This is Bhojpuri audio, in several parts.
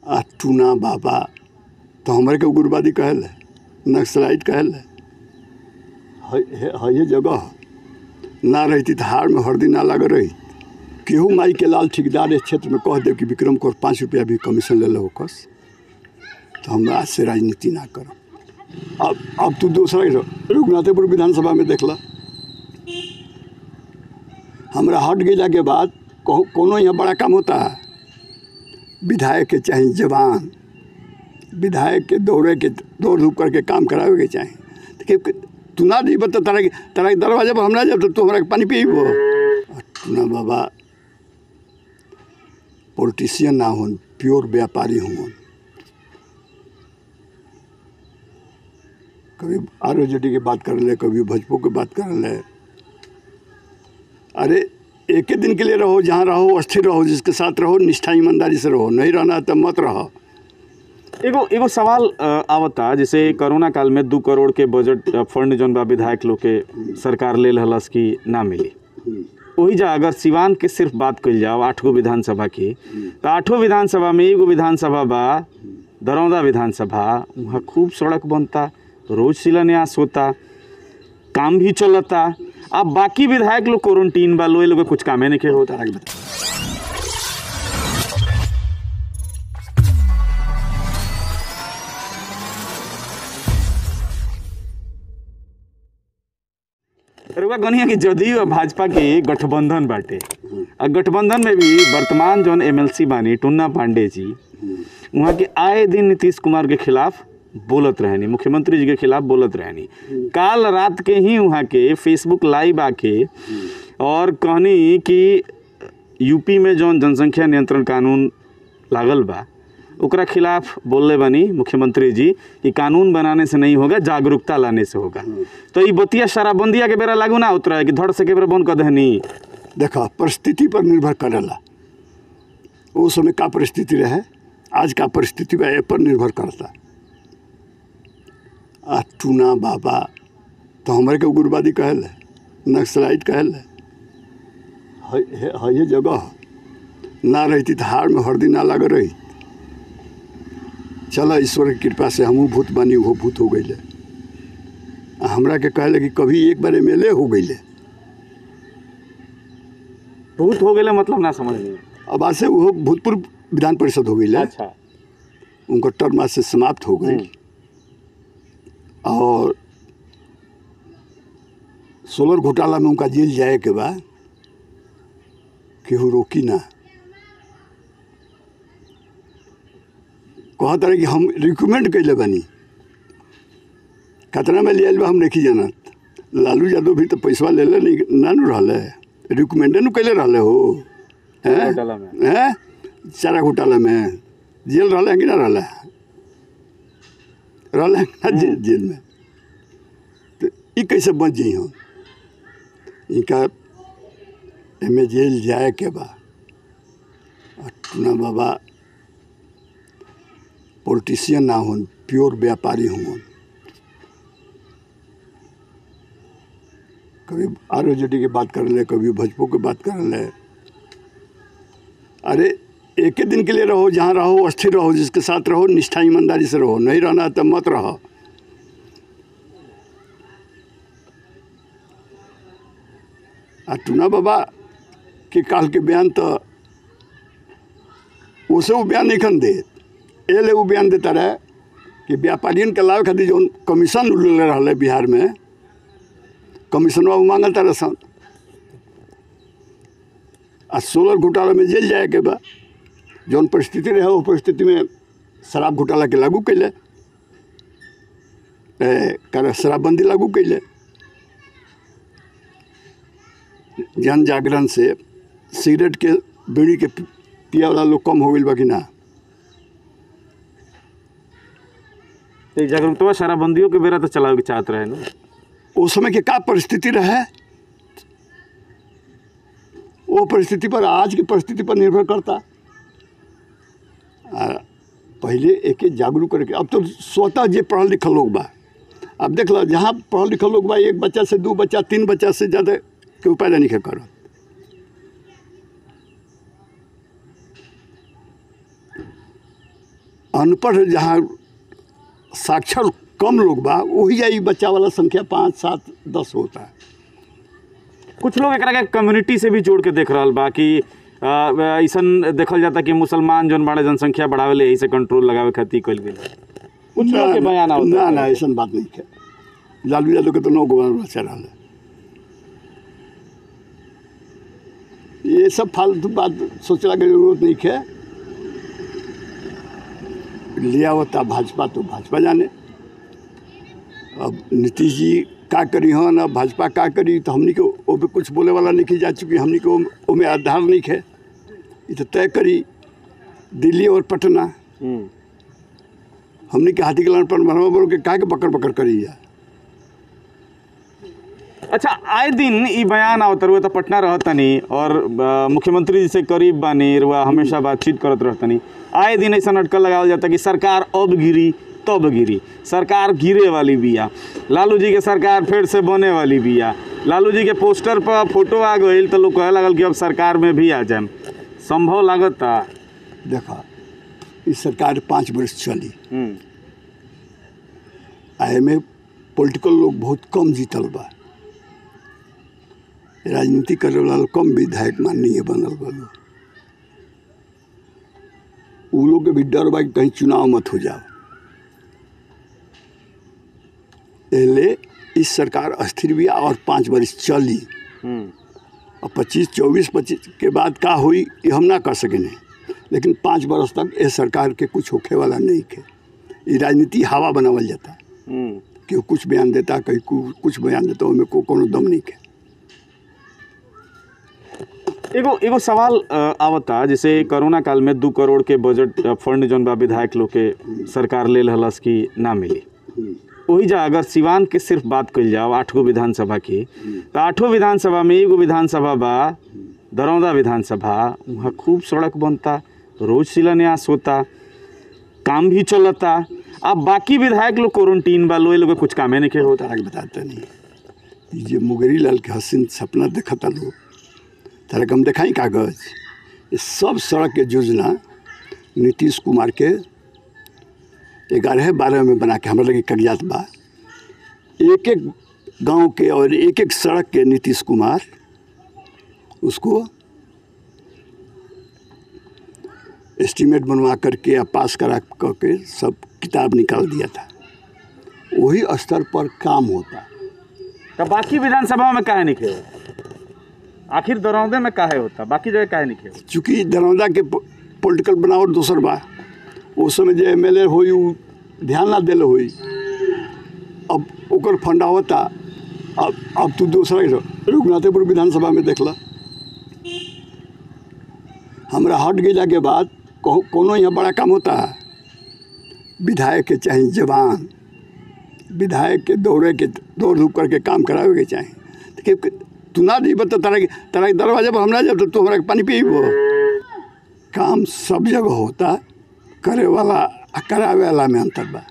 आ टूना बाबा तो हमरे के उग्रवादी कहल है नक्सलाइट कहल है है है ये जगह ना रहती तो हार में हरदी ना लग रही केहू माई के लाल ठेकेदार इस क्षेत्र में कह दे कि विक्रम को पाँच रुपया भी कमीशन ले लो कस तो हम आज से राजनीति ना करब अब अब तू दूसरा ही रह। रघुनाथपुर विधानसभा में देखला हमरा हट गया के बाद कहो- कोनो यहाँ बड़ा काम होता है विधायक के चाहे जवान विधायक के दौड़े के दौड़ धूप करके काम करावे के चाहे तो के- तू ना दी तो तारा के तारा के दरवाजा पर हम ना जब तो तू हमरा के पानी पीबो ना बाबा पॉलिटिशियन ना होन प्योर व्यापारी होन कभी आर की बात कर ले कभी भजपो की बात कर ले अरे एक ही दिन के लिए रहो जहाँ रहो स्थिर रहो जिसके साथ रहो निष्ठा ईमानदारी से रहो नहीं रहना तो मत रहो एगो एगो सवाल अ, आवता जैसे कोरोना काल में दू करोड़ के बजट अ, फंड जौन बा विधायक लोग के सरकार ले रहलस की ना मिली वही जा अगर सिवान के सिर्फ बात कइल जाओ आठ गो विधानसभा की तो आठों विधानसभा में एगो विधानसभा बा दरौदा विधानसभा वहाँ खूब सड़क बनता रोज शिलान्यास होता काम भी चलता अब बाकी विधायक लोग क्वारंटीन बा लोग लोग के कुछ कामे नहीं के होता तारा के बता रउआ गनिया कि जदयू और भाजपा के गठबंधन बाटे आ गठबंधन में भी वर्तमान जौन एमएलसी बानी टुन्ना पांडे जी वहाँ के आए दिन नीतीश कुमार के खिलाफ बोलत रहनी मुख्यमंत्री जी के खिलाफ बोलत रहनी काल रात के ही वहाँ के फेसबुक लाइव आके और कहनी कि यूपी में जौन जनसंख्या नियंत्रण कानून लागल बा ओकरा खिलाफ बोलले बनी मुख्यमंत्री जी कि कानून बनाने से नहीं होगा जागरूकता लाने से होगा तो ये बतिया शराबबंदिया के बेरा लागू ना उतरा है कि धड़ से के बेरा बंद कर दहनी देखा परिस्थिति पर निर्भर करेला वो समय का परिस्थिति रहे आज का परिस्थिति बा ए पर निर्भर करता आ टूना बाबा तो हमरे के उग्रवादी कहल है नक्सलाइट कहल है है है- है ये जगह ना रहती तो हार में हरदी ना लग रही चलो ईश्वर की कृपा से हमहू भूत बनी वो भूत हो गई हमरा के कहले कि कभी एक बार एम हो गई भूत हो गए मतलब ना समझ में अब आज से वो भूतपूर्व विधान परिषद हो गई अच्छा उनका टर्म आज से समाप्त हो गई और सोलर घोटाला में उनका जेल जाए के बाद केहू रोकी ना कहत रहे कि हम रिकमेंड कैले बनी खतरा में लिया हम नहीं जानत लालू यादव भी तो पैसा ले ले नहीं ना नु रहले रिकमेंडे नु कैले रहले हो हैं घोटाला में। हैं चारा घोटाला में जेल रहले हैं कि ना रहले रहले हैं कि ना जे, जेल में तो ई कैसे बच जाइ हम इनका एमे जेल जाए के बा और टूना बाबा पॉलिटिशियन ना होन प्योर व्यापारी होन कभी आर की बात कर ले कभी भजपो की बात कर ले अरे एक ही दिन के लिए रहो जहाँ रहो स्थिर रहो जिसके साथ रहो निष्ठा ईमानदारी से रहो नहीं रहना तो मत रहो आ टूना बाबा के काल के बयान तो उसे वो बयान नहीं खन दे ए ले वो बयान देता रहे कि व्यापारियन के लाभ खातिर जौन कमीशन ले रहा बिहार में कमीशनवा वो मांगल तारे सन आ सोलर घोटाला में जेल जाए के बा जौन परिस्थिति रहे वो परिस्थिति में शराब घोटाला के लागू कैले ए, कर शराबबंदी लागू कैले जन जागरण से सिगरेट के बीड़ी के पि- पिया वाला लोग कम हो गई बा कि ना तो जागरूकता शराबबंदियों के बेरा तो चलावे के चाहत रहे ना उस समय के का परिस्थिति रहे वो परिस्थिति पर आज की परिस्थिति पर निर्भर करता आ, पहले एक एक जागरूक करके अब तो स्वतः जे पढ़ल लिखल लोग बा अब देख लो जहाँ पढ़ल लिखल लोग बा एक बच्चा से दू बच्चा तीन बच्चा से ज़्यादा के पैदा नहीं करो अनपढ़ जहाँ साक्षर कम लोग बा वही आई बच्चा वाला संख्या पाँच सात दस होता है कुछ लोग एकरा के कम्युनिटी से भी जोड़ के देख रहल बा कि अ, अइसन देखल जाता कि मुसलमान जौन बड़े जनसंख्या बढ़ावे ले यही से कंट्रोल लगावे खातिर कइल गेल कुछ लोग के बयान आवता ना ना ऐसा बात नहीं है लालू यादव के तो नौ गवर्नर बचा रहा है ये सब फालतू बात सोचला के जरूरत नहीं है लिया होता भाजपा तो भाजपा जाने अब नीतीश जी का करी हन अब भाजपा का करी तो हमनी के ओ पे कुछ बोले वाला नहीं जा चुकी हमनी के ओम- ओमे आधार नहीं है ये तो तय करी दिल्ली और पटना हम्म। हमनी के हाथी के लान पर मरवा बोल के का के बकर बकर करी जा अच्छा आए दिन ई बयान आवत रुआ तो पटना रहतनी और अ, मुख्यमंत्री जी से करीब बानी रुआ हमेशा बातचीत करत रहतनी आए दिन ऐसा अटकल लगावल जाता कि सरकार अब गिरी तब गिरी सरकार गिरे वाली बिया लालू जी के सरकार फिर से बने वाली बिया लालू जी के पोस्टर पर फोटो आ गई तो लोग कहे लगल कि अब सरकार में भी आ जाए संभव लागता देखा इस सरकार पाँच वर्ष चली हम्म, आ एमे पॉलिटिकल लोग बहुत कम जीतल बा राजनीति करे वाला लोग कम विधायक माननीय बनल बा लोग उ लोग के भी डर बा कि कहीं चुनाव मत हो जाओ एले इस सरकार अस्थिर बिया और पाँच वर्ष चली हम्म, और पच्चीस चौबीस पच्चीस के बाद का हुई ये हम ना कर सकेंगे लेकिन पाँच बरस तक ये सरकार के कुछ होखे वाला नहीं के ये राजनीति हवा बनावल जाता हम्म। कि वो कुछ बयान देता कहीं कु- कुछ बयान देता ओमे को कोनो दम नहीं के एगो एगो सवाल अ, आवता जैसे कोरोना काल में दू करोड़ के बजट अ, फंड जौन बा विधायक लोग के सरकार ले रहलस कि ना मिली वही जा अगर सिवान के सिर्फ बात कइल जाओ आठ गो विधानसभा की तो आठों विधानसभा में एगो विधानसभा बा दरौदा विधानसभा वहाँ खूब सड़क बनता रोज शिलान्यास होता काम भी चलता अब बाकी विधायक लोग क्वारंटीन बा लोग लोग के कुछ कामे नहीं के होता तारा के बताता नहीं ये जे मुगरी लाल के हसीन सपना देखता लोग तारा के हम देखाई कागज ये सब सड़क के योजना नीतीश कुमार के ग्यारह बारह में बना के हमारे लगे कागजात बा एक एक गांव के और एक एक सड़क के नीतीश कुमार उसको एस्टीमेट बनवा करके या पास करा करके सब किताब निकाल दिया था वही स्तर पर काम होता तो बाकी विधानसभा में काहे नहीं खे होता आखिर दरौदे में काहे होता बाकी जगह काहे नहीं खे होता चूँकि दरौदा के पॉलिटिकल बनावट दोसर बा उस समय जे एम एल ए होई उ ध्यान ना दिल होई अब ओकर फंडा होता अब अब तू दूसरा के रघुनाथपुर विधानसभा में देखला हमरा हट गया के बाद कहो- कोनो यहाँ बड़ा काम होता है विधायक के चाहे जवान विधायक के दौड़े के दौड़ धूप करके काम करावे के चाहे तो कि तू ना दी तो तारा के तारा के दरवाजे पर हम ना जब तो तू हमरा के पानी पीबो काम सब जगह होता करे वाला आ करावे वाला में अंतर बा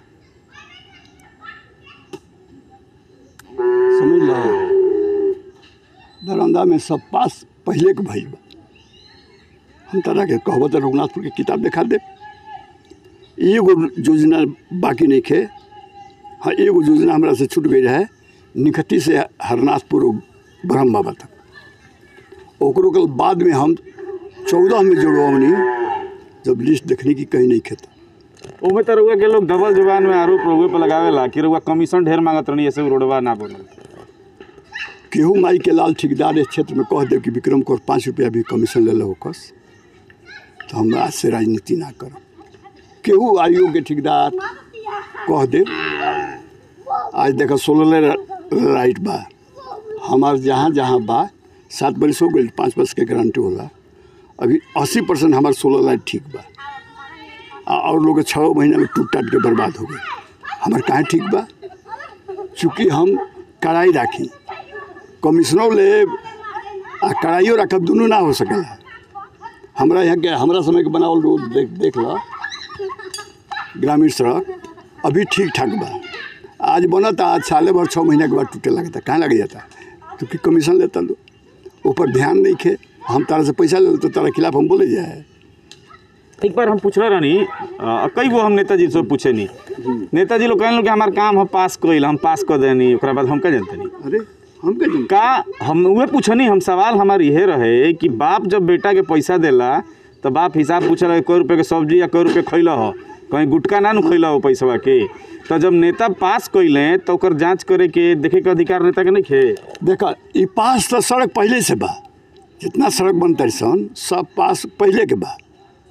समझ लो दरौंदा में सब पास पहले के भइल बा हम तरह के कहबो तो रघुनाथपुर के किताब दिखा दे एगो योजना बाकी नहीं खे हाँ एगो योजना हमरा से छूट गई रहे निकटी से हरनाथपुर ब्रह्म बाबा तक ओकरो के बाद में हम चौदह में जोड़वनी जब लिस्ट देखने की कहीं नहीं खेता ओमे तो रउआ के लोग डबल जुबान में आरोप रउए पे लगावेला कि रउआ कमीशन ढेर मांगत रहनी ऐसे रोडवा ना बनल केहू माई के लाल ठेकेदार इस क्षेत्र में कह दे कि विक्रम को पाँच रुपया भी कमीशन ले लो कस तो हम आज से राजनीति ना करब केहू आयोग के ठेकेदार कह दे आज देखो सोलह लाइट बा हमार जहाँ जहाँ बा सात बरिस हो गई पाँच वर्ष के गारंटी होला अभी अस्सी परसेंट हमार सोलह लाइट ठीक बा आ- और लोग के छः महीना में टूट टाट के बर्बाद हो गए हमार कहाँ ठीक बा चूँकि हम कड़ाई राखी कमिश्नरों ले आ कड़ाइयो रखब दुनू ना हो सकेला हमरा यहाँ के हमरा समय के बनावल रोड देख देख लो ग्रामीण सड़क अभी ठीक ठाक बा आज बनता आज साले भर छः महीना के बाद टूटे लगता कहाँ लग जाता क्योंकि कमीशन लेता लो ऊपर ध्यान नहीं खे हम तारा से पैसा ले तो तारा खिलाफ हम बोले जाए एक बार हम पूछले रहनी अ, कई गो हम नेताजी से पूछे नी नेताजी लोग कहने कि हमार काम हम पास कइल हम पास कर देनी ओकरा बाद हम का जानते नहीं अरे हम के जन का हम उहे पूछनी हम सवाल हमार इहे रहे कि बाप जब बेटा के पैसा देला तो बाप हिसाब पूछल कई रुपये के सब्जी या कई रुपये खैल हो कहीं गुटका ना नु खैल हो पैसवा के तो जब नेता पास कैले तो ओकर जांच करे के देखे के अधिकार नेता के नहीं खे देखा ई पास तो सड़क पहले से बा जितना सड़क बनता सन सब पास पहले के बा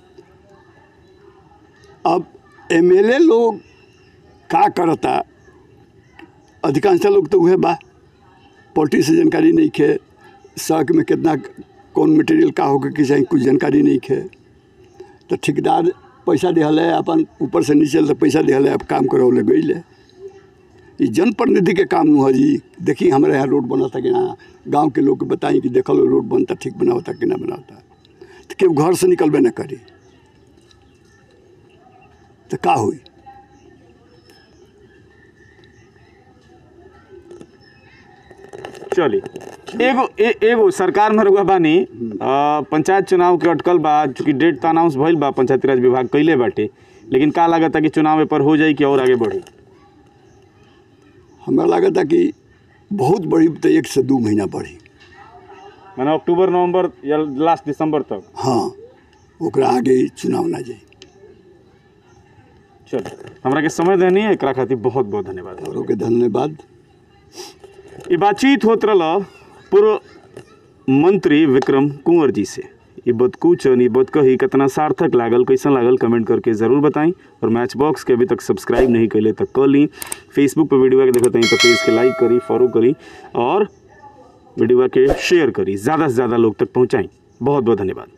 अब एमएलए लोग का करता अधिकांश लोग तो उहे बा पॉलिटी से जानकारी नहीं खे सड़क में कितना कौन मटेरियल का होकर के चाही कुछ जानकारी नहीं खे तो ठेकेदार पैसा दिहल है अपन ऊपर से नीचे से पैसा दिहल है अब काम करौले गई है ये जनप्रतिनिधि के काम न हो जी देखी हमारे यहाँ रोड बनता कि ना गांव के लोग के बताई कि देखल रोड बनता ठीक बनावता कि ना बनावता तो केहू घर से निकलबे ना करी तो का हुई चली एगो ए, एगो सरकार में रुआ बानी अ, पंचायत चुनाव के अटकल बा चूंकि डेट तो अनाउंस भइल बा पंचायती राज विभाग कैले बाटे लेकिन का लागता कि चुनाव पर हो जाई कि और आगे बढ़ी हमरा लागता कि बहुत बड़ी तो एक से दू महीना बढ़ी माने अक्टूबर नवंबर या लास्ट दिसंबर तक हाँ ओकरा आगे चुनाव ना जाई चल हमरा के समय देनी है एकरा खातिर बहुत बहुत धन्यवाद औरों के धन्यवाद ये बातचीत होत रहा पूर्व मंत्री विक्रम कुंवर जी से ये बदकूचन ये बदकही कितना सार्थक लागल कैसन लागल कमेंट करके ज़रूर बताएं और मैच बॉक्स के अभी तक सब्सक्राइब नहीं कैले तो कर ली फेसबुक पर वीडियो के देखत हई तो पेज के लाइक करी फॉलो करी और वीडियो के शेयर करी ज़्यादा से ज़्यादा लोग तक पहुँचाई बहुत बहुत धन्यवाद